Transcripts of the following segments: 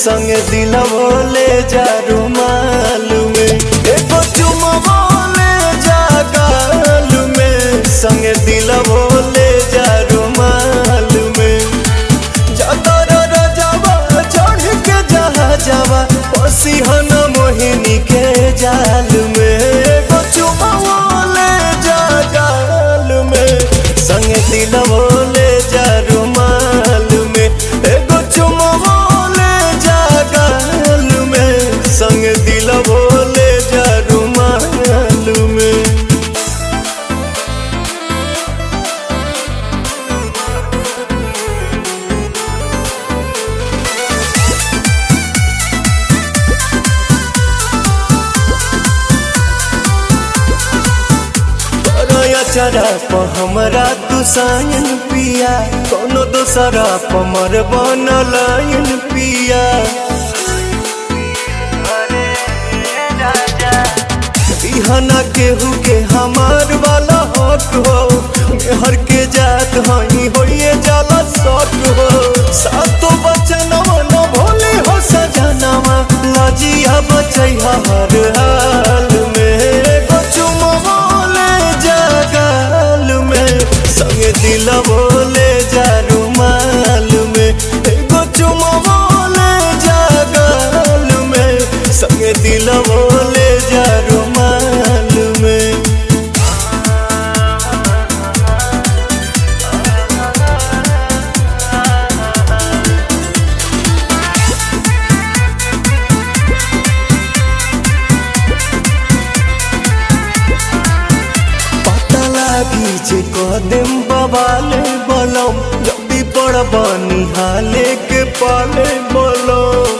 संगे दिलवो ले जा रुमाल में एगो चुमवो ले जा गाल में संगे दिलवो ले जा रुमाल में जातर रजवा चढ़ के जहा जावा पसिहन मोहिनी के जाल में एगो चुमवो ले जा गाल में संगे दिलवो ले जा रुमाल में एगो चुमवो ले जा गाल में संगे दिलवो ले जा रुमाल में तोरा चरा प हमरा तू सायन पिया कोनो दोसरा प मर बनलायन पिया बिहना केहू के हमार वाला हक हो मेहर के जात हई होइए जाला सक हो सातो बचनवा न भोले हो सजनवा लजिया बचैहा हर हाल में एगो चुमवा ले जा गाल में संगे दिलवो ले जा रुमाल में एगो चुमवा ले जा गाल में संगे दिलवो ले जा रुमाल में पता लागी जे कदम बवाले बलम जल्दी पड़ बनी हाले के पाले बलम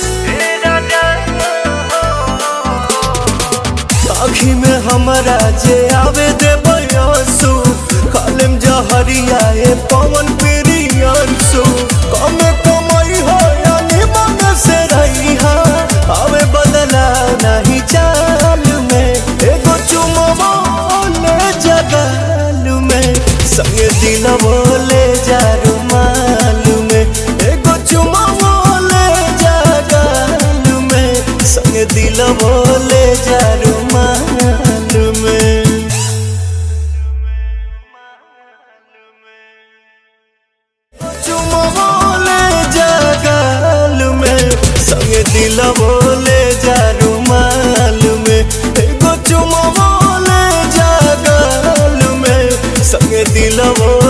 आखी में हमरा जे आवे दे बयसु खालिम जहरिया ए पवन प्रियंसु कमे कमाई हो यानी मन से रही हा आवे बदला नहीं चाल में एगो चुमवा ले जगाल में संगे दिलवो ले जा रुमाल में एगो चुमवा ले जगाल में संगे दिलवो ले जा रुमाल में चुमवो ले जा गाल में संगे दिलवो ले जा रुमाल में एगो चुमवो ले जा गाल में संगे दिलवो